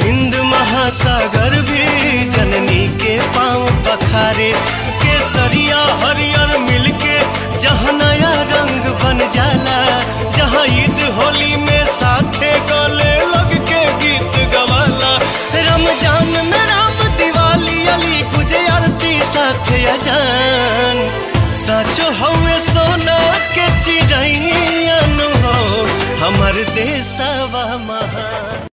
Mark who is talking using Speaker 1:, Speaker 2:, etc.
Speaker 1: हिंद महासागर भी जननी के पांव पखारे केसरिया हरियर मिलके जहाँ नया रंग बन जाला जहाँ ईद होली में साथे गले लग के गीत गवाला रमजान में राम दिवाली अली गुजे आरती साथे अजान साचो हवे सोना के चिड़ैया हो हमर देशवा महान